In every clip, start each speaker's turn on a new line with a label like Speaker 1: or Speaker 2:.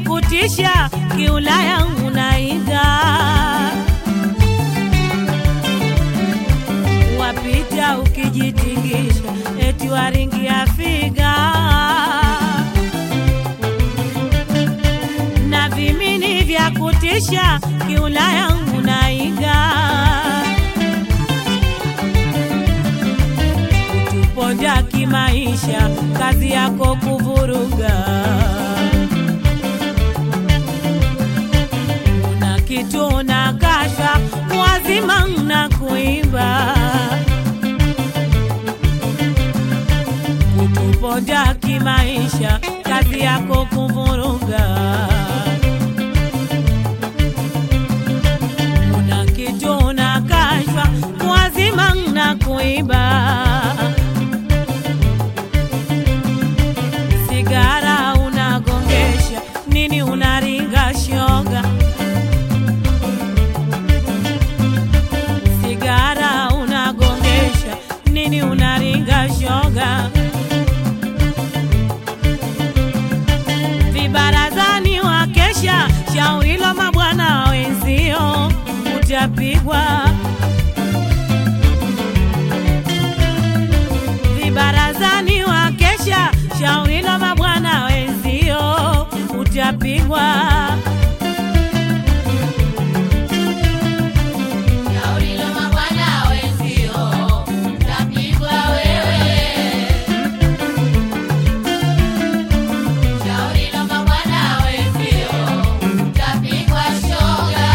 Speaker 1: kutisha, kiulaya unaiga wapita ukijitingisha, eti waringi afiga na vimini vya kutisha, kiulaya unaiga kutuponda kimaisha, kazi yako kuvuruga una kitu na kasha wazima na kuimba kutuponda kimaisha, kazi yako kuvuruga una kitu na kasha wazima na kuimba sigara unagongesha nini unaringa shoga sigara unagongesha nini unaringa shoga vibarazani wakesha shaurilo mabwana wenzio utapigwa vibarazani wakesha shaurilo mabwana wenzio utapigwa
Speaker 2: Shauri la mabwana wenzio, utapigwa wewe. Shauri la mabwana wenzio, utapigwa shoga.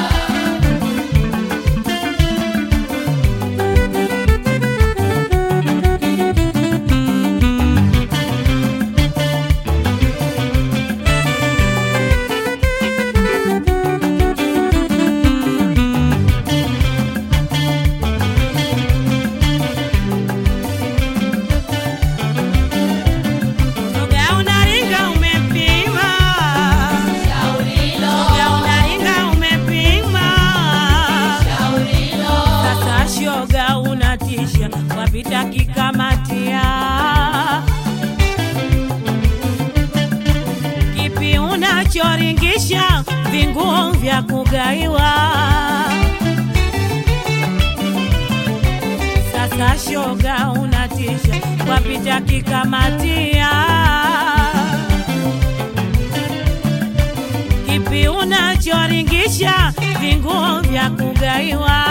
Speaker 1: shoga unaringa umepima
Speaker 2: Shauri lo,
Speaker 1: shoga unaringa umepima
Speaker 2: shauri lo,
Speaker 1: Sasa shoga unatisha, wapita kikamatia. Kipi unachoringisha, vinguo vya kugaiwa. Sasa shoga unatisha, wapita kikamatia. Kipi unachoringisha, vinguo vya kugaiwa.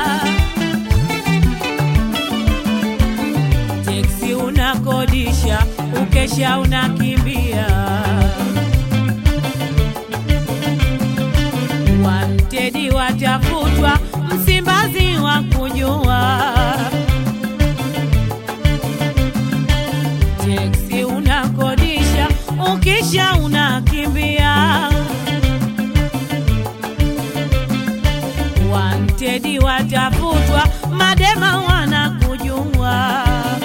Speaker 1: teksi unakodisha, ukesha unakimbia. Wantedi watafutwa, Msimbazi wa kujua. Teksi unakodisha, ukisha unakimbia. Wantedi watafutwa, madema wanakujua.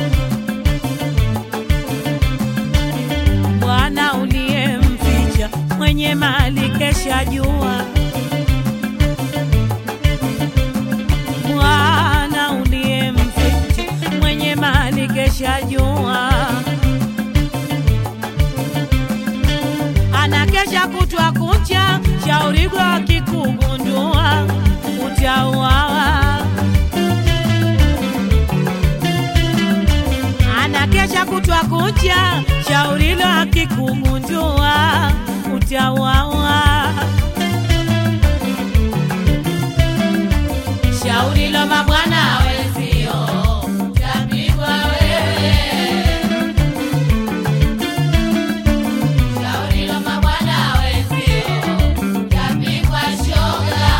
Speaker 1: Bwana uliyemficha mwenye mali kesha jua. Bwana uliyemficha mwenye mali kesha jua. Anakesha kutwa kucha, shaurigo akikugundua utauawa. Anakesha kutwa kucha, shaurilo akikugundua utauawa.
Speaker 2: shauri la mabwana wenzio, utapigwa wewe. Shauri la mabwana wenzio, utapigwa shoga.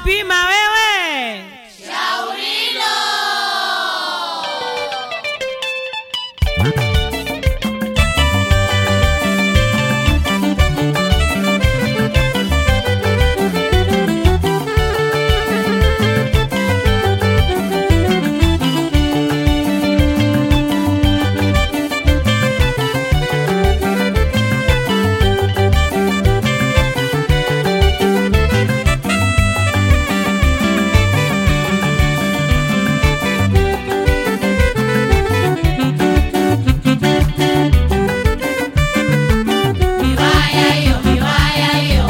Speaker 1: hujapima wewe.
Speaker 2: Shaurilo. Miwaya hiyo, miwaya hiyo.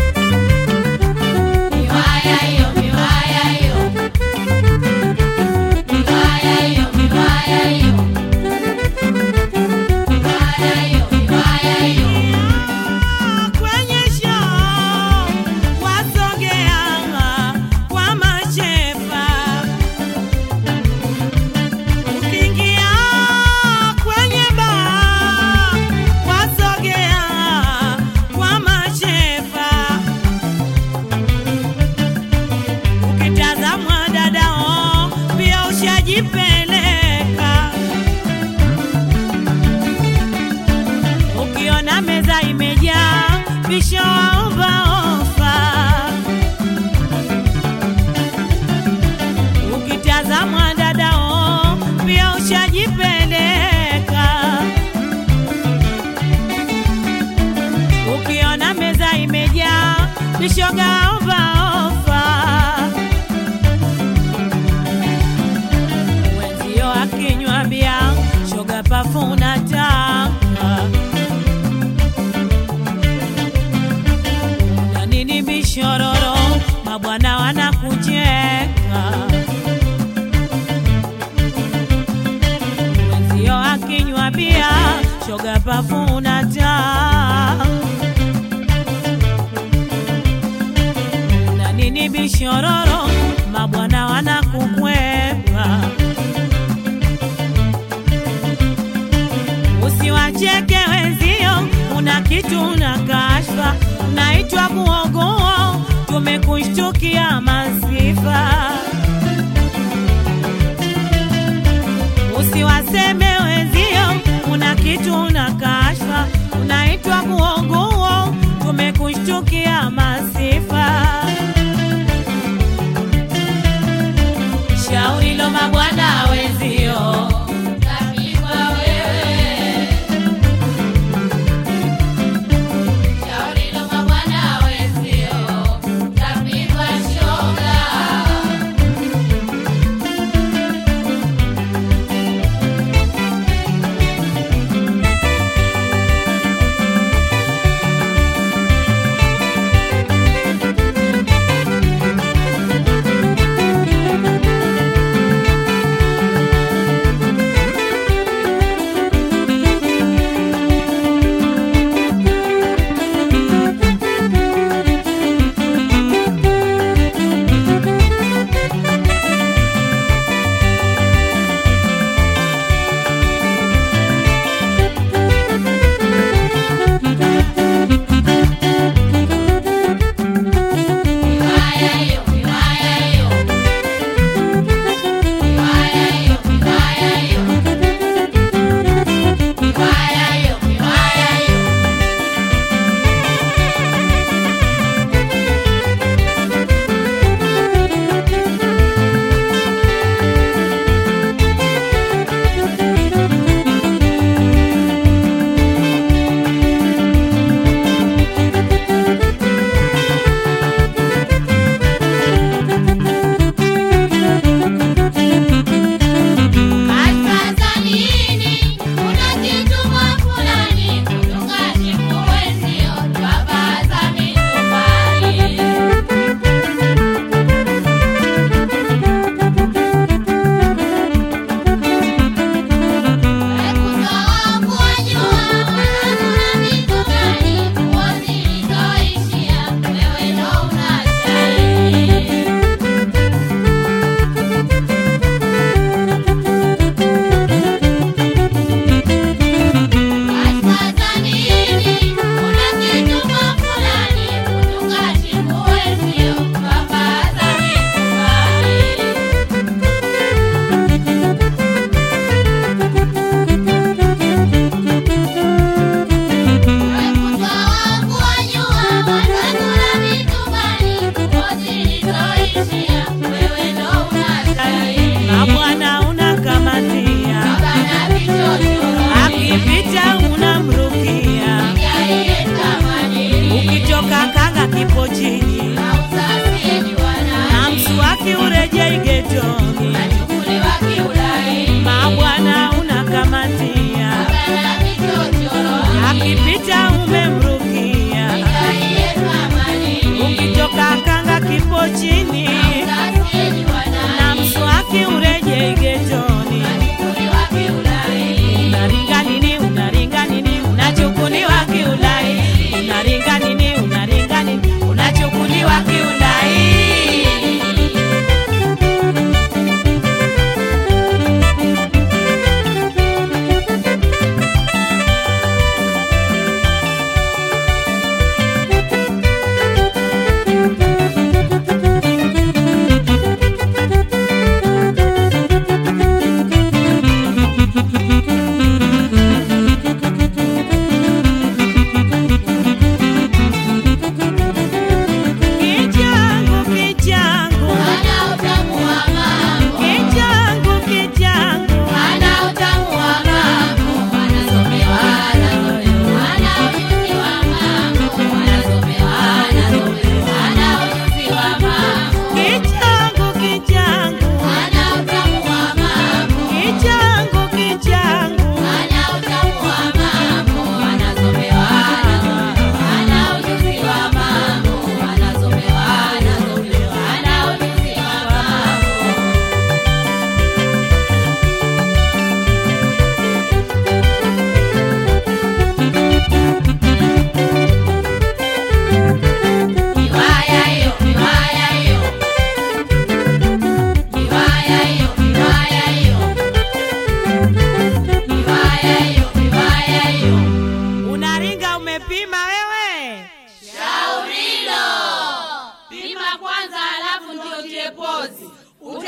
Speaker 2: Miwaya hiyo, miwaya hiyo. Miwaya hiyo, miwaya hiyo. Miwaya hiyo, miwaya hiyo.
Speaker 1: Kwenye show wasogea kwa mashefa, ukiingia kwenye baa wasogea kwa mashefa, ukitazamwa dadao pia ushajipeleka Ukiona meza imejaa pisho waomba ofa. Ukitazamwa dadao pia ushajipeleka. Ukiona meza imejaa pishoga omba ofa. Wenzio akinywa bia shoga pafuna taka na nini bishororo, mabwana wanakucheka. Wenzio akinywa bia, shoga pafuna taa. Na nini bishororo, mabwana wanakukwepa. Usiwacheke wenzio, una kitu na kashfa, unaitwa kuogoa, tumekushtukia masifa. Usiwaseme wenzio, una kitu na kashfa, unaitwa kuogoa, tumekushtukia masifa. Shauri lo mabwana wenzio
Speaker 2: Tapigwa wewe. Shaurilo mabwana wenzio. Tapigwa shoga.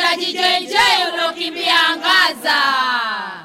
Speaker 2: utajijenjei ulokimbia angaza